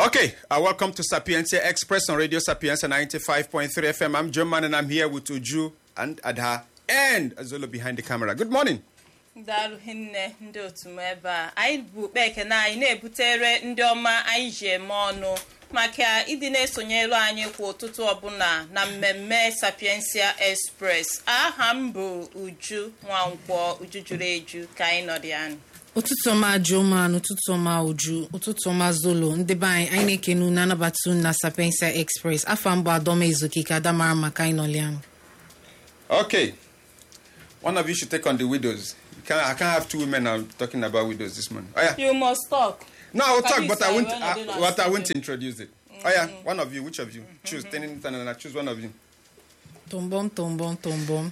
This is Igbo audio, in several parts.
Okay, uh, welcome to Sapientia Express on Radio Sapientia 95.3 FM. I'm Joe Man and I'm here with Uju and Adha and Azolo behind the camera. Good morning. daalụ hinne ndị otu m ebe a anyị bụ ukpe ekene anyị na-ebutere ndị ọma anyị ji eme ọnụ maka ịdị na-esonyelu anyị kwa ụtụtụ ọbụla na mmemme sapiensia express aha m bụ uju nwankwọ uju juru eju ka anyị nọrọ ya nụ. ụtụtụ ọma joman ụtụtụ ọma uju ụtụtụ ọma zolo ndị be anyị anyị na-ekene unu anabata unu na sapiensia express afọ mbụ adọma ezokike adamara maka anyị nọlianụ Okay, one of you should take on the widows. You can't, I can't have two women now talking about widows this morning. Oh, yeah. you must talk No, I will talk, Can but you I say won't, when I, you do not but I speak won't it? introduce it. Oh, yeah, one of you, which of you? Choose, ten, ten, and I choose one of you. tọmbọm tọmbọm tọmbọm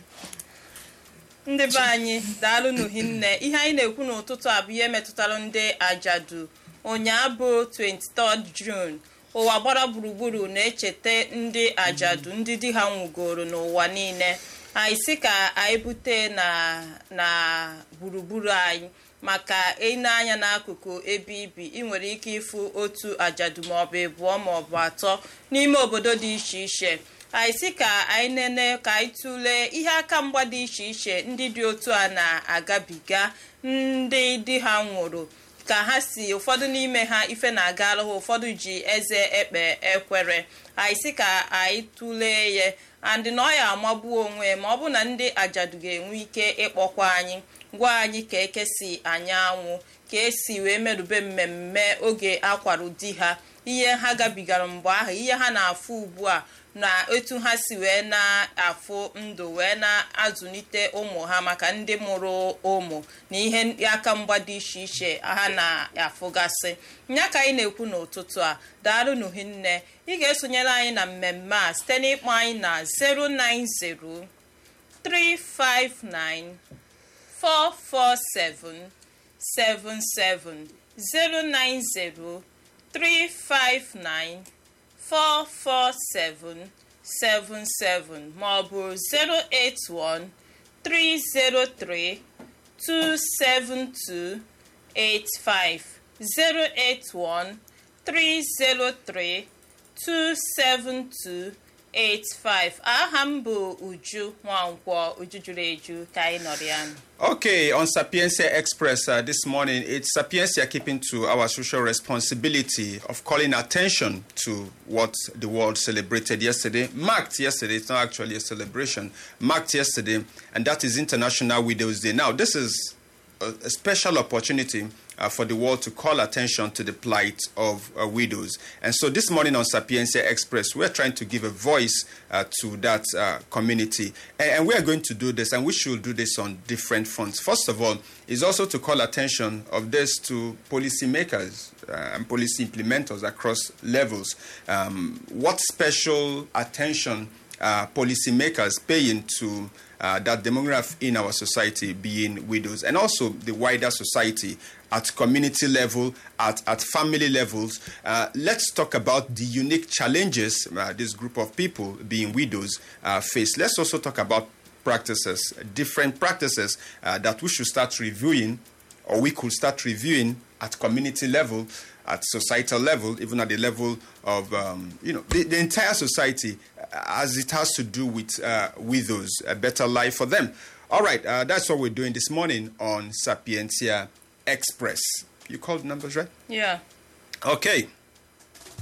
ndị be anyị daalụ n'uhinne ihe anyị na-ekwu n'ụtụtụ a bụ ihe metụtara ndị ajadu ụnyaa bụ 23 June ụwa gbara gburugburu na-echeta ndị ajadu ndị di ha nwụgoro n'ụwa niile anyị sị ka anyị bute na na gburugburu anyị maka ịne anya n'akụkụ ebe ibi ị nwere ike ịfụ otu ajadu maọbụ ịbụọ maọbụ atọ n'ime obodo dị iche iche anyị sị ka anyị nene ka anyị tụlee ihe aka mgba dị iche iche ndị dị otu a na-agabiga ndị di ha nwụrụ ka ha si ụfọdụ n'ime ha ife na-agara ha ụfọdụ ji eze ekpe ekwere anyị sị ka anyị tụlee ya andị na ọ ya amagbuo onwe ma ọ bụ na ndị ajadu ga-enwe ike ịkpọkwa anyị gwa anyị ka eke si anya anwụ ka esi wee merube mmemme oge akwarụ di ha ihe ha gabigara mgbe ahụ ihe ha na-afụ ugbu a na etu ha si wee na-afụ ndụ wee na-azụlite ụmụ ha maka ndị mụrụ ụmụ na ihe aka mgba dị iche iche ha na-afụgasị nya ka anyị na-ekwu n'ụtụtụ a daalụ n'uhinne ị ga-esonyere anyị na mmemme a site n'ịkpọ anyị na 090 359 447 77 090 359 44777 maọbụ 081 303 27285 081 303 27285 aha m bụ uju nwankwọ uju juru eju ka anyị nọrọ ya nụ. Okay, on Sapiencia Express uh, this morning, it's Sapiencia keeping to our social responsibility of calling attention to what the world celebrated yesterday. Marked yesterday, it's not actually a celebration, marked yesterday, and that is International Widows Day. Now, this is a, a special opportunity uh, for the world to call attention to the plight of uh, widows. And so this morning on Sapiencia Express, we're trying to give a voice uh, to that uh, community. And, and we are going to do this, and we should do this on different fronts. First of all, is also to call attention of this to policymakers uh, and policy implementers across levels. Um, what special attention uh, policymakers paying to uh, that demographic in our society being widows and also the wider society at community level, at, at family levels. Uh, let's talk about the unique challenges uh, this group of people being widows uh, face. Let's also talk about practices, different practices uh, that we should start reviewing or we could start reviewing at community level, at societal level, even at the level of um, you know the, the entire society, uh, as it has to do with uh, widows, a better life for them. All right, uh, that's what we're doing this morning on Sapientia Express. You called numbers right? Yeah. Okay.